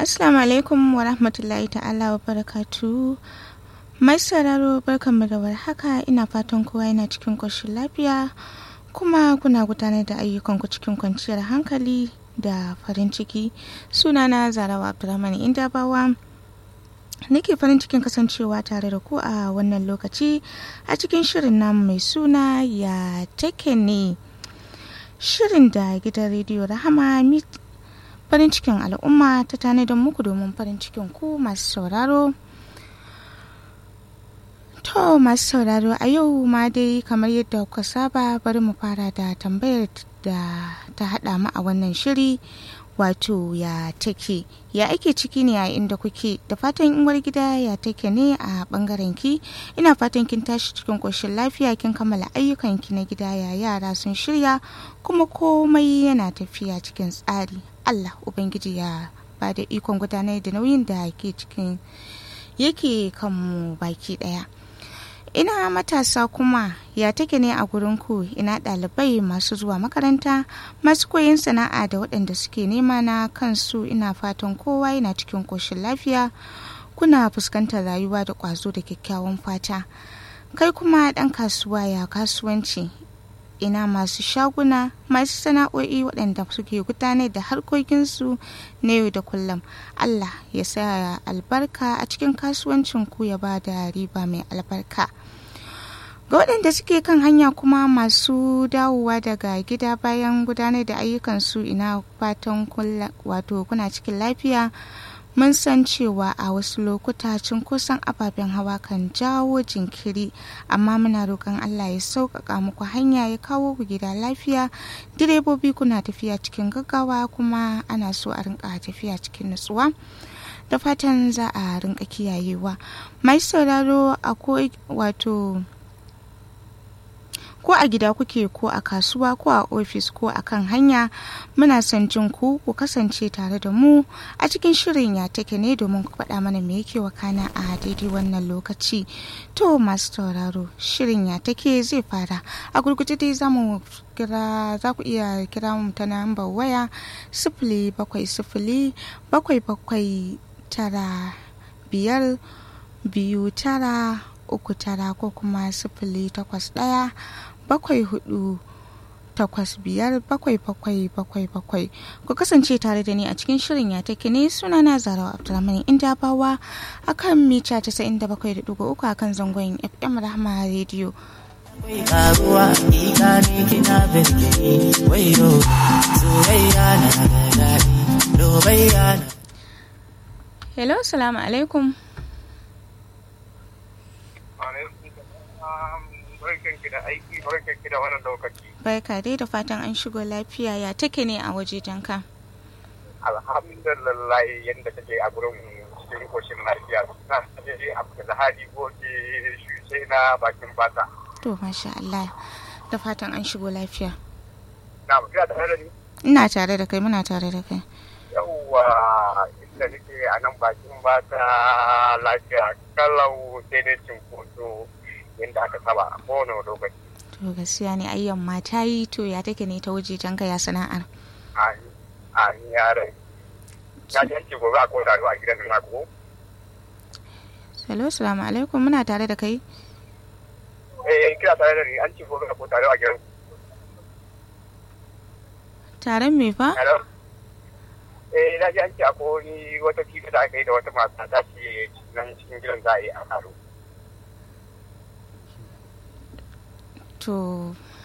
Assalamu alaikum wa rahmatullahi ta'ala wa barakatu. Mai sauraro barkanmu da warhaka ina fatan kowa yana cikin ƙoshin lafiya kuma kuna gudanar da ayyukanku cikin kwanciyar hankali da farin ciki. Sunana Zarawa Abdulrahman Indabawa. Nake farin cikin kasancewa tare da ku a wannan lokaci a cikin shirin namu mai suna ya take ne. Shirin da gidan rediyo Rahama farin cikin al'umma ta tanadar muku domin farin cikin ku masu sauraro to masu sauraro a yau ma dai kamar yadda kuka saba bari mu fara da tambayar da ta haɗa mu a wannan shiri wato ya take ya ake ciki ne a inda kuke da fatan uwar gida ya take ne a bangaren ki ina fatan kin tashi cikin koshin lafiya kin kammala ayyukan ki na gida ya yara sun shirya kuma komai yana tafiya cikin tsari allah ubangiji ya ba da ikon gudanar da nauyin da ke cikin yake kanmu baki daya ina matasa kuma ya take ne a gurinku ina ɗalibai masu zuwa makaranta masu koyon sana'a da waɗanda suke nema na kansu ina fatan kowa yana cikin ƙoshin lafiya kuna fuskantar rayuwa da ƙwazo da kyakkyawan fata kai kuma ɗan kasuwa ya kasuwanci ina masu shaguna masu sana'o'i waɗanda suke gudanar da harkokinsu na yau da kullum allah ya sa albarka a cikin kasuwancinku ya ba da riba mai albarka ga waɗanda suke kan hanya kuma masu dawowa daga gida bayan gudanar da ayyukansu ina fatan wato kuna cikin lafiya mun san cewa a wasu lokuta cunkoson ababen hawa kan jawo jinkiri amma muna roƙon allah ya sauƙaƙa muku hanya ya kawo ku gida lafiya direbobi kuna tafiya cikin gaggawa kuma ana so a rinka tafiya cikin nutsuwa da fatan za a rinka kiyayewa mai sauraro a wato ko a gida kuke ko a kasuwa ko a ofis ko a kan hanya muna son jin ku ku kasance tare da mu a cikin shirin ya take ne domin ku faɗa mana me yake wakana a daidai wannan lokaci to masu tauraro shirin ya take zai fara a gurguje dai za mu kira za ku iya kira mu ta nambar waya sifili bakwai sifili bakwai bakwai tara biyar biyu tara uku tara ko kuma sifili takwas ɗaya bakwai hudu takwas biyar bakwai bakwai bakwai bakwai ku kasance tare da ni a cikin shirin ya take ne suna na zarawa abdulrahman inda bawa a kan mita casa'in da bakwai da dugu uku a kan zangon fm rahama rediyo karuwa ita ne kina birgini wayo soyayya na da daɗi lobayya na hello salamu alaikum barkanki da aiki barkanki da wannan lokaci. Barka dai da fatan an shigo lafiya ya take ne a waje ka. Alhamdulillah yadda take a gurin cikin koshin lafiya na je abu da hali goge shushe na bakin fata. To masha Allah da fatan an shigo lafiya. Na kira tare da ni? Ina tare da kai muna tare da kai. Yawwa inda nake a nan bakin bata lafiya kalau sai dai cinkoso yadda aka saba a kowane lokaci. To gaskiya ne ayyan ma ta yi to ya take ne ta waje janka ya sana'ar. A ni yare. Ya ji yanki gobe a koda a gidan na ko? Salo, salamu alaikum muna tare da kai. Eh, kira tare da ni an ci gobe a koda a gidan. Taron me fa? Hello? Eh, na ji an ci akwai wata fita da aka yi da wata mata ta ce nan cikin gidan za a yi a karo. to